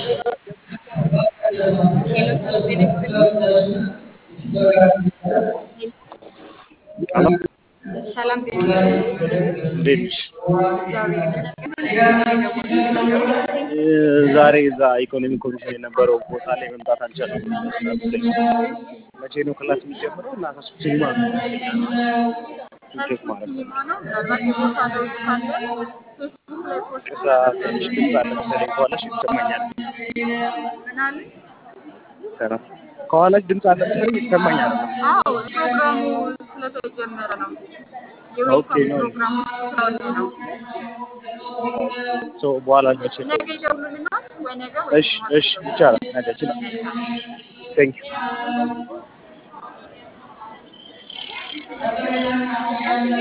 ሄሎ ሰላም ጤና ይስጥልኝ። አሎ ሰላም ጤና ይስጥልኝ። እንዴት ነሽ? እግዚአብሔር ይመስገን። ዛሬ እዛ ኢኮኖሚ ኮሚሽን የነበረው ቦታ ላይ መምጣት አልቻልኩም። መቼ ነው ክላስ የሚጀምረው? እና ከሱ ሲኒማ ነው ቼክ ማድረግ ሲኒማ ነው። ምናልባት የቦታ ለውጥ ካለ ፌስቡክ ላይ ፖስት ቅሳ ትንሽ ድምፅ አለ መሰለኝ ከኋላሽ ይሰማኛል። ምን አለ? ሰላም ከኋላሽ ድምፅ አለ መሰለኝ ይሰማኛል። አዎ ፕሮግራሙ ስለተጀመረ ነው። ኦኬ የዌልካም ነው ፕሮግራሙ ስላለ ነው። ሶ በኋላ መቼ ነው? ነገ ይደውሉልናል ወይ ነገ ወይ እሺ እሺ ይቻላል። ነገ ይችላል። ቴንክ ዩ